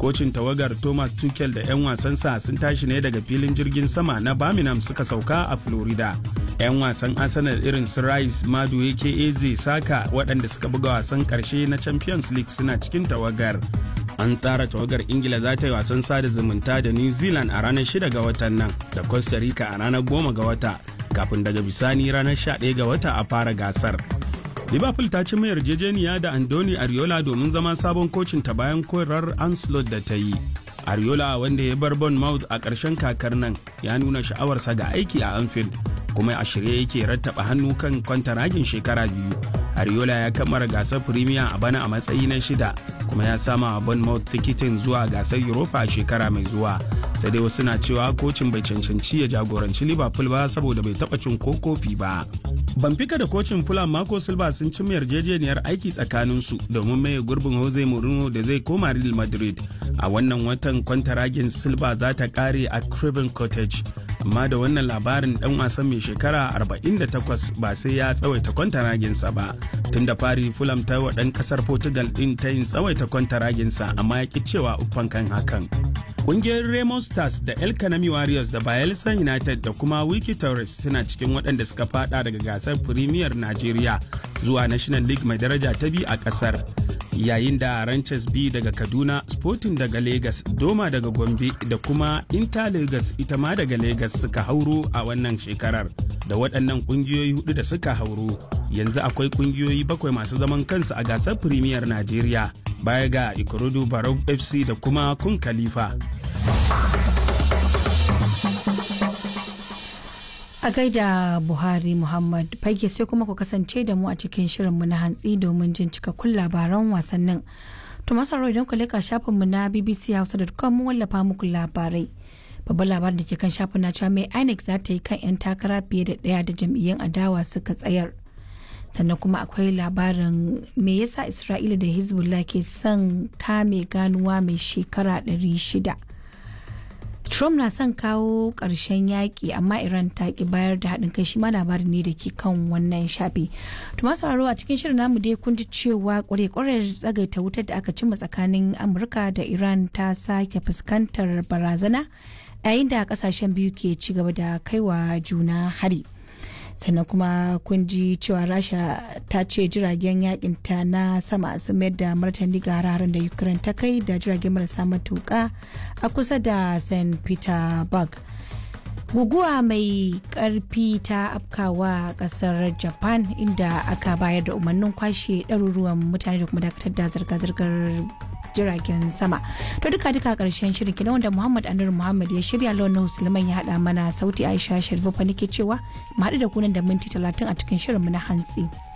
kocin tawagar thomas tuchel da 'yan wasansa sun tashi ne daga filin jirgin sama na birmingham suka sauka a florida 'yan wasan arsenal irin su rice madu eze saka waɗanda suka buga wasan ƙarshe na champions league suna cikin tawagar an tsara tawagar ingila za ta yi wasan sada zumunta da new zealand a ranar 6 ga watan nan da costa rica a ranar 10 ga wata kafin daga bisani ranar 11 ga wata a fara gasar liverpool ta ci mai yarjejeniya da andoni ariola domin zama sabon kocin ta bayan korar anslot da ta yi ariola wanda ya bar bournemouth a ƙarshen kakar nan ya nuna sha'awarsa ga aiki a anfield kuma a shirye yake rattaba hannu kan kwantaragin shekara biyu ariola ya kammara gasar premier a bana a matsayi na shida kuma ya sama a bournemouth tikitin zuwa gasar europa a shekara mai zuwa sai dai wasu na cewa kocin bai cancanci ya jagoranci liverpool ba saboda bai taba cin ko kofi ba Benfica da kocin Fulham Marco Silva sun ci yarjejeniyar aiki tsakaninsu domin maye gurbin Jose Mourinho da zai koma Real Madrid. A wannan watan kwantaragin Silva za ta kare a Craven Cottage. Amma da wannan labarin dan wasan mai shekara 48 ba sai ya tsawaita kwantaraginsa ba. Tun da fari Fulham ta wa ɗan ƙasar Portugal ɗin ta yin tsawaita kwantaraginsa amma ya ki cewa uffan kan hakan. Ƙungiyar Raymond Stars da El Kanami Warriors da Bayelsa United da kuma Wiki Torres suna cikin waɗanda suka fada daga gasar Premier Najeriya zuwa National League mai daraja ta biyu a ƙasar. Yayin da Ranches B daga Kaduna, Sporting daga Lagos, Doma daga Gombe da kuma Inter Lagos ita ma daga Lagos suka hauro a wannan shekarar. Da waɗannan ƙungiyoyi hudu da suka hauro, yanzu akwai ƙungiyoyi bakwai masu zaman kansu a gasar Premier Najeriya. Baya ga Ikorodu Barau FC da kuma Kun Khalifa. A gaida Buhari Muhammad fage sai kuma ku kasance da mu a cikin shirinmu na hantsi domin jin cikakkun labaran wasannin. To masaro idan ku leka shafinmu na BBC Hausa.com mun wallafa muku labarai. Babban labarin da ke kan shafin na cewa mai INEC za ta yi kan 'yan takara fiye da ɗaya da jam'iyyun adawa suka tsayar. Sannan kuma akwai labarin me yasa Isra'ila da Hezbollah ke son kame ganuwa mai shekara 600. Trump na son kawo ƙarshen yaƙi amma Iran ta ki bayar da haɗin kai shi ma labarin ne da ke kan wannan shafi. To masu sauraro a cikin shirin namu dai kun ji cewa ƙware-ƙware tsagaita wutar da aka cimma tsakanin Amurka da Iran ta sake fuskantar barazana yayin da ƙasashen biyu ke ci gaba da kaiwa juna hari. sannan kuma kun ji cewa rasha ta ce jiragen yakin ta na sama sun mayar da martani ga hararen da ukraine ta kai da jiragen marasa matuka a kusa da st petersburg guguwa mai karfi ta afkawa kasar japan inda aka bayar da umarnin kwashe ɗaruruwan mutane da kuma dakatar da zirga-zirgar jiragen sama to duka duka karshen shirin kenan wanda muhammad anur muhammad ya shirya launin musulman ya hada mana sauti aisha sharifu fa nake cewa mu haɗu da kunan da minti talatin a cikin shirin mu na hantsi.